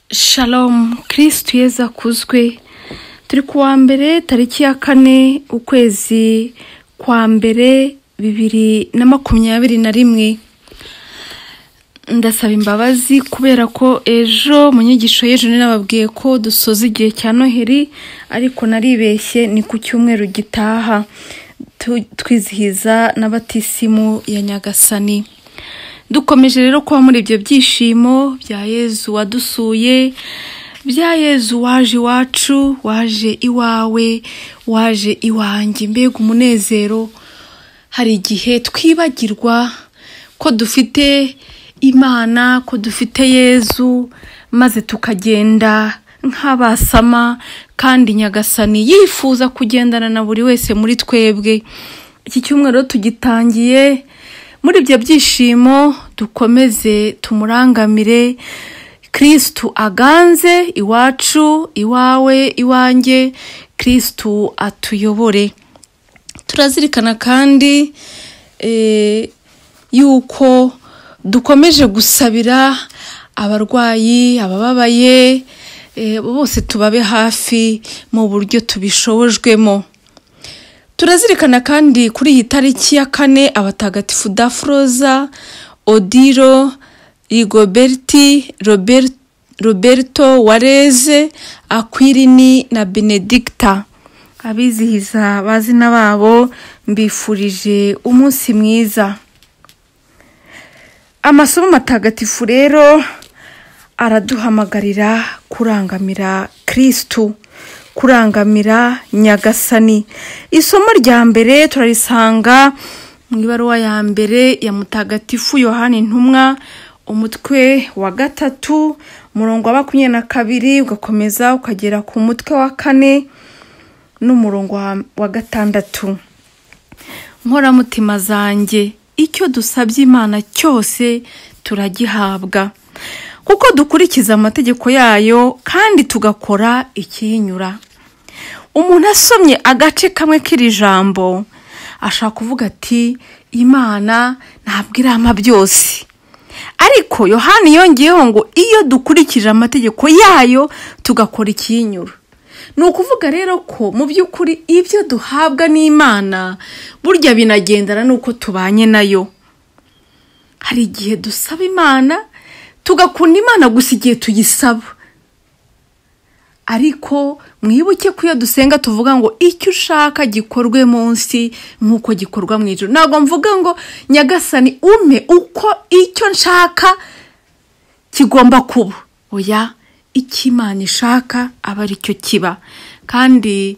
shalomu kirisitu yeza akuzwe turi kuwa mbere tariki ya kane ukwezi kwa mbere bibiri na makumyabiri na rimwe ndasaba imbabazi kubera ko ejo mu nyigisho y'ejo nababwiye ko dusoza igihe cya noheri ariko naribeshye ni ku cyumweru gitaha tu- twizihiza n'abatisimu ya nyagasani dukomeje rero kuba muri ibyo byishimo bya yezu wadusuye bya yezu waje iwacu waje iwawe waje iwanjye mbega umunezero hari igihe twibagirwa ko dufite imana ko dufite yezu maze tukagenda nk'abasama kandi nyagasani yifuza kugendana na buri wese muri twebwe iki cyumweru rero tugitangiye muri ibyo byishimo dukomeze tumurangamire kirisitu aganze iwacu iwawe iwanjye kirisitu atuyobore turazirikana kandi eh, yuko dukomeje gusabira abarwayi abababaye eh, bose tubabe hafi mu buryo tubishobojwemo turazirikana kandi kuri iyi tariki ya kane abatagatifu dafroza odiro rigoberti Robert- roberto wareze akwirini na benedicta abizihiza abazina babo mbifurije umunsi mwiza amasomo matagatifu rero araduhamagarira kurangamira kirisitu kurangamira nyagasani isomo rya mbere turarisanga mu ibaruwa ya mbere ya mutagatifu yohani intumwa umutwe wa gatatu umurongo wa makumyabiri na kabiri ugakomeza ukagera ku mutwe wa kane n'umurongo wa- wa gatandatu nkoramutima zanjye icyo dusabye imana cyose turagihabwa kuko dukurikiza amategeko yayo kandi tugakora ikiyinyura umuntu asomye agace kamwe k'iri jambo ashaka kuvuga ati imana ntabwo irama byose ariko yohani yongeyeho ngo iyo dukurikije amategeko yayo tugakora ikiyinyura ni ukuvuga rero ko mu by'ukuri ibyo duhabwa n'imana burya binagendana n'uko tubanye nayo hari igihe dusaba imana tugakunda imana gusa igihe tuyisaba ariko mwibuke ko iyo dusenga tuvuga ngo icyo ushaka gikorwe munsi nk'uko gikorwa mu ijoro ntabwo mvuga ngo nyagasani ume uko icyo nshaka kigomba kuba oya icyo imana ishaka aba ari cyo kiba kandi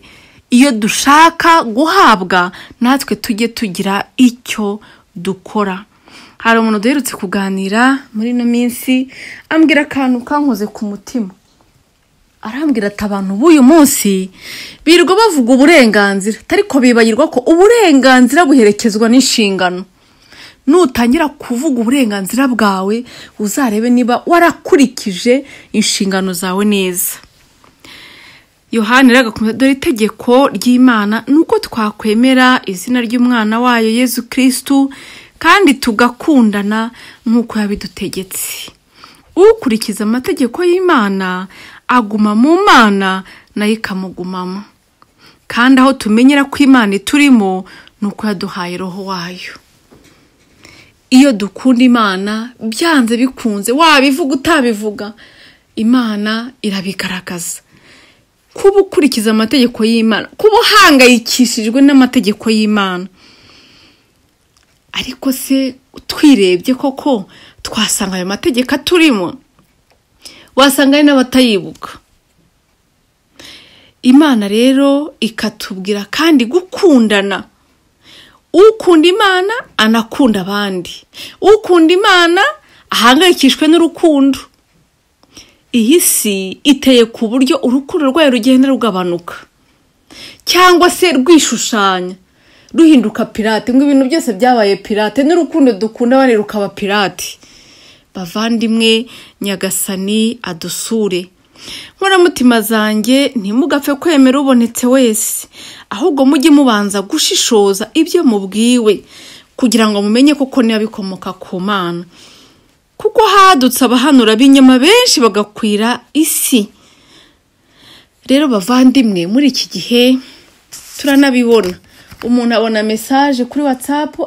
iyo dushaka guhabwa natwe tujye tugira icyo dukora hari umuntu duherutse kuganira muri ino minsi ambwira akantu kankoze ku mutima arambwira ati abantu b'uyu munsi birirwa bavuga uburenganzira ariko bibagirwa ko uburenganzira buherekezwa n'inshingano nutangira kuvuga uburenganzira bwawe uzarebe niba warakurikije inshingano zawe neza yohani rero agakomeza dore itegeko ry'imana ni uko twakwemera izina ry'umwana wayo yezu kirisitu kandi tugakundana nk'uko yabidutegetse ukurikiza amategeko y'imana aguma mu mana nayo ikamugumamo kandi aho tumenyera ko imana iturimo ni uko yaduhaye roho wayo iyo dukunda imana byanze bikunze wabivuga utabivuga imana irabigaragaza kuba ukurikiza amategeko y'imana kuba uhangayikishijwe n'amategeko y'imana ariko se twirebye koko twasanga ayo mategeko aturimo wasanga hari n'abatayibuka imana rero ikatubwira kandi gukundana ukunda imana anakunda abandi ukunda imana ahangayikishwe n'urukundo iyi si iteye ku buryo urukundo rwayo rugenda rugabanuka cyangwa se rwishushanya ruhinduka pirate ngo ibintu byose byabaye pirate n'urukundo dukunda abandi rukaba pirate bavandimwe nyagasani adusure nkoramutima zanjye ntimugapfe kwemera ubonetse wese ahubwo mujye mubanza gushishoza ibyo mubwiwe kugira ngo mumenye koko niba bikomoka ku mana kuko hadutse abahanura b'inyama benshi bagakwira isi rero bavandimwe muri iki gihe turanabibona umuntu abona mesaje kuri watsapu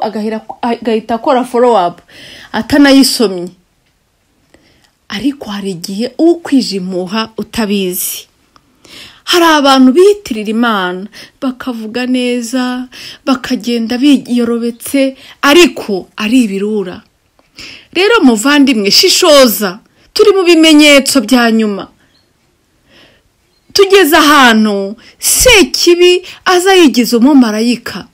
agahita akora forowapu atanayisomye ariko hari igihe ukwijimuha utabizi hari abantu biyitirira imana bakavuga neza bakagenda biyorobetse ariko ari ibirura rero muvandimwe shishoza turi mu bimenyetso bya nyuma tugeze ahantu sekibi aza yigize umumarayika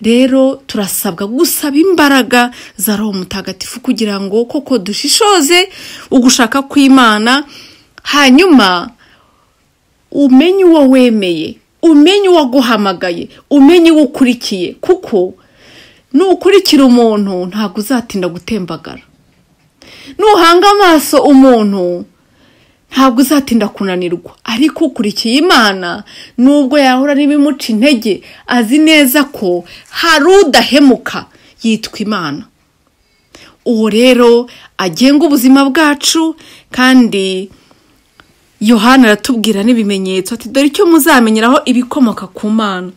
rero turasabwa gusaba imbaraga za roho mutagatifu kugira ngo koko dushishoze ugushaka kw'imana hanyuma umenye uwo wemeye umenye uwo aguhamagaye umenye uwo ukurikiye kuko nukurikira umuntu ntabwo uzatinda gutembagara nuhanga amaso umuntu ntabwo uzatinda kunanirwa ariko ukurikiye imana nubwo yahura n'ibimuca intege azi neza ko hari udahemuka yitwa imana uwo rero agenga ubuzima bwacu kandi yohana aratubwira n'ibimenyetso ati dore icyo muzamenyeraho ibikomoka ku mana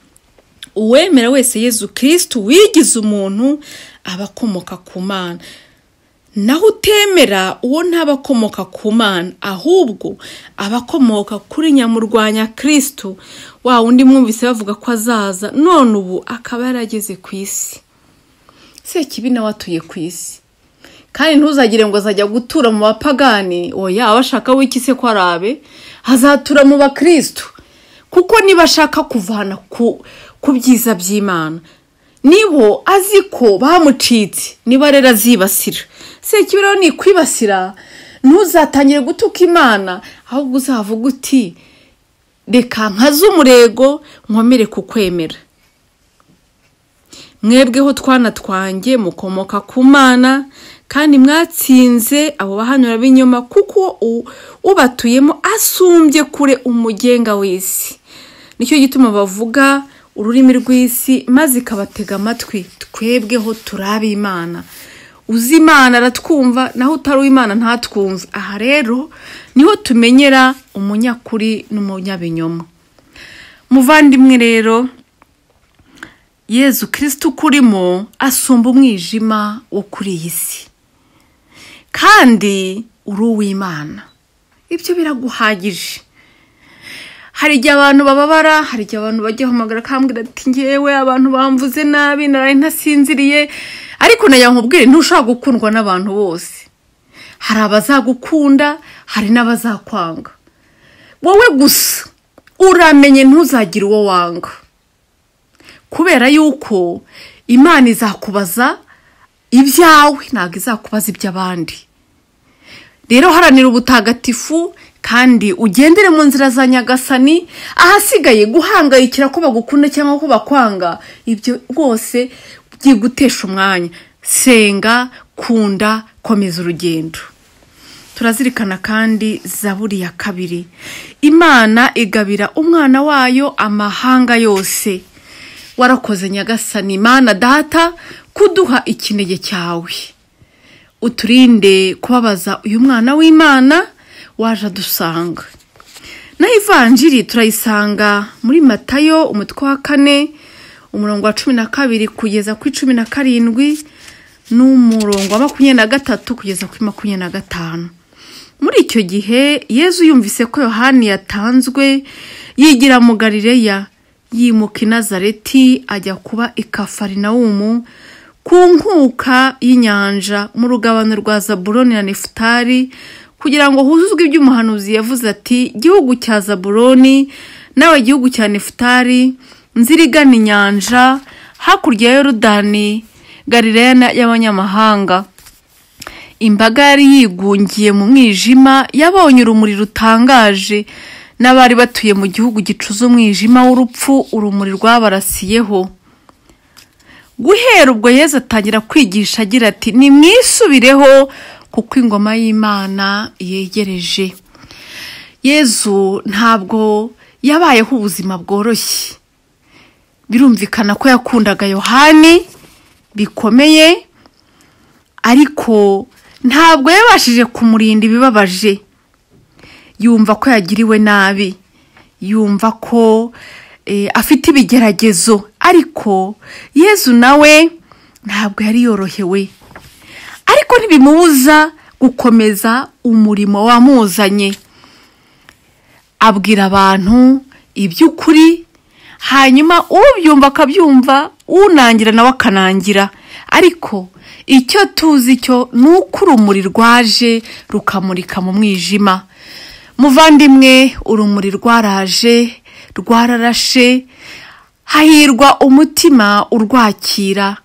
uwemera wese yezu kirisitu wigize umuntu aba akomoka ku mana naho utemera uwo ntaba akomoka ku mana ahubwo aba akomoka kuri nyamurwanya kirisitu wa wundi mwumvise bavuga ko azaza none ubu akaba yarageze ku isi sekibi nawe atuye ku isi kandi ntuzagire ngo azajya gutura mu bapagani oya abashaka w'iki se ko arabe hazatura mu bakirisitu kuko niba ashaka kuvana ku byiza by'imana nibo azi ko bamucitse niba rero azibasira si rero ni kwibasira ntuzatangire gutuka imana ahubwo uzavuga uti reka nkaze umurego nkomere ku kwemera mwebweho twana twanjye mukomoka ku mana kandi mwatsinze abo bahanura b'inyuma kuko ubatuyemo asumbye kure umugenga w'isi nicyo gituma bavuga ururimi rw'isi maze ikabatega amatwi twebweho turabe imana uzi imana aratwumva naho utari uw'imana ntatwumve aha rero niho tumenyera umunyakuri n'umunyabinyoma muvandimwe rero yezu kirisitu ukurimo asumba umwijima wo kuri iyi si kandi uri uw'imana ibyo biraguhagije hari igihe abantu bababara hari igihe abantu bajya hamagara akambwira ati ngewe abantu bamvuze nabi naraye ntasinziriye ariko nayo nkubwire ntushobora gukundwa n'abantu bose hari abazagukunda hari n'abazakwanga wowe gusa uramenye ntuzagire uwo wanga kubera yuko imana izakubaza ibyawe ntabwo izakubaza iby'abandi rero haranira ubutagatifu kandi ugendere mu nzira za nyagasani ahasigaye guhangayikira ko bagukunda cyangwa ko bakwanga ibyo rwose byigutesha umwanya senga kunda komeza urugendo turazirikana kandi zaburi ya kabiri imana igabira umwana wayo amahanga yose warakoze nyagasani imana data kuduha ikinege cyawe uturinde kubabaza uyu mwana w'imana waje adusanga na ivanjiri turayisanga muri matayo umutwe wa kane umurongo wa cumi na kabiri kugeza ku cumi na karindwi n'umurongo wa makumyabiri na gatatu kugeza kuri makumyabiri na gatanu muri icyo gihe yezu yumvise ko yohani yatanzwe yigira mu garireya yimuka i nazareti ajya kuba i kafarinawumu ku nkuka y'inyanja mu rugabano rwa zaburoni na nefutari kugira ngo huzuzwe iby'umuhanuzi yavuze ati gihugu cya zaburoni nawe gihugu cya nefutari nzirigana inyanja hakurya ya yorudani garireya y'abanyamahanga imbaga yari yigungiye mu mwijima yabonye urumuri rutangaje n'abari batuye mu gihugu gicuza umwijima w'urupfu urumuri rwabarasiyeho guhera ubwo yezu atangira kwigisha agira ati nimwisubireho kuko ingoma y'imana yegereje yezu ntabwo yabayeho ubuzima bworoshye birumvikana ko yakundaga yohani bikomeye ariko ntabwo yabashije kumurinda ibibabaje yumva ko yagiriwe nabi yumva ko eh, afite ibigeragezo ariko yezu nawe ntabwo yari yorohewe ariko ntibimubuza gukomeza umurimo wamuzanye abwira abantu iby'ukuri hanyuma ubyumva akabyumva unangira nawe akanangira ariko icyo tuzi cyo ni uko urumuri rwaje rukamurika mu mwijima muvandimwe urumuri rwaraje rwararashe hahirwa umutima urwakira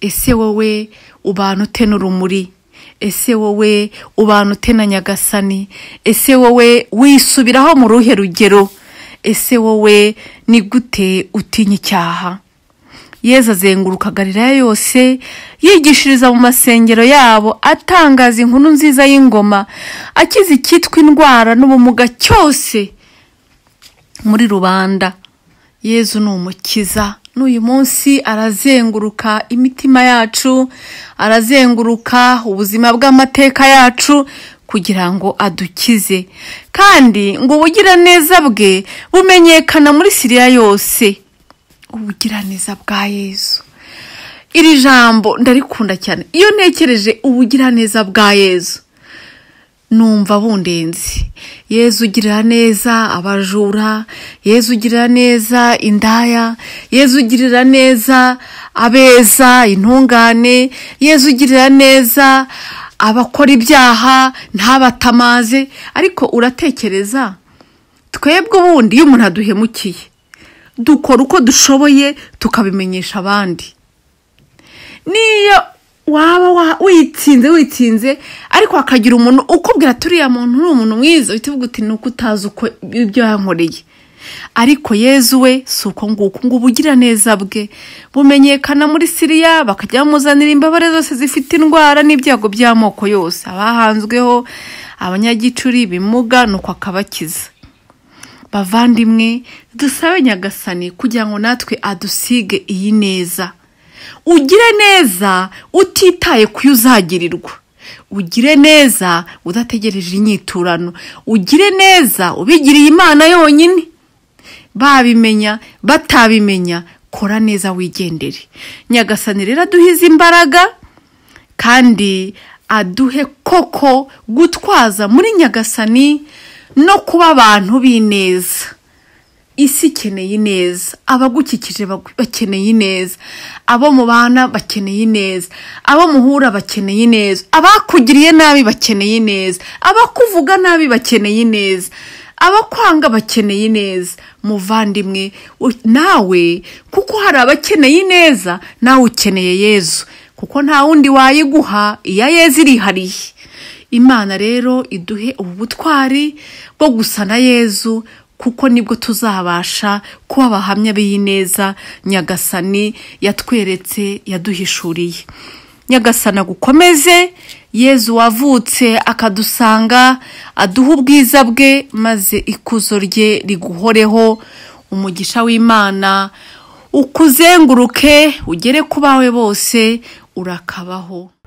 ese wowe ubana ute n'urumuri ese wowe ubana ute na nyagasani ese wowe wisubiraho mu ruhe rugero ese wowe ni gute utinya icyaha yezu azenguruka galilaya yose yigishiriza mu masengero yabo atangaza inkuru nziza y'ingoma akiza icyitwa indwara n'ubumuga cyose muri rubanda yezu ni umukiza n'uyu munsi arazenguruka imitima yacu arazenguruka ubuzima bw'amateka yacu kugira ngo adukize kandi ngo ubugiraneza bwe bumenyekana muri siriya yose ubugiraneza bwa yezu iri jambo ndarikunda cyane iyo ntekereje ubugiraneza bwa yezu numva bundenzi yezu ugirira neza abajura yezu ugirira neza indaya yezu ugirira neza abeza intungane yezu ugirira neza abakora ibyaha ntabatamaze ariko uratekereza twebwe ubundi iyo umuntu aduhemukiye dukora uko dushoboye tukabimenyesha abandi niyo waba wa- witsinze witsinze ariko hakagira umuntu ukubwira turiya muntu ni umuntu mwiza uhita uvuga uti ni uko utazi uko ibyo yankoreye ariko yezu we si uko nguko ngo ubugiraneza bwe bumenyekana muri siriya bakajya bamuzanira imbabare zose zifite indwara n'ibyago by'amoko yose abahanzweho abanyagicuri bimuga nuko akabakiza bavandimwe dusabe nyagasani kugira ngo natwe adusige iyi neza ugire neza utitaye ku yo uzagirirwa ugire neza udategereje inyiturano ugire neza ubigiriye imana yonyine babimenya batabimenya kora neza wigendere nyagasani rero aduhize imbaraga kandi aduhe koko gutwaza muri nyagasani no kuba abantu b'ineza isi ikeneye ineza abagukikije bagu- bakeneye ineza abo mubana bakeneye ineza abo muhura bakeneye ineza abakugiriye nabi bakeneye ineza abakuvuga nabi bakeneye ineza abakwanga bakeneye ineza muvandimwe u- nawe kuko hari abakeneye ineza nawe ukeneye yezu kuko nta wundi wayiguha iya yezu irihariye imana rero iduhe ubu butwari bwo gusa na yezu kuko nibwo tuzabasha kuba abahamya b'iyi neza nyagasani yatweretse yaduhishuriye nyagasana agukomeze yezu wavutse akadusanga aduha ubwiza bwe maze ikuzo rye riguhoreho umugisha w'imana ukuzenguruke ugere ku bawe bose urakabaho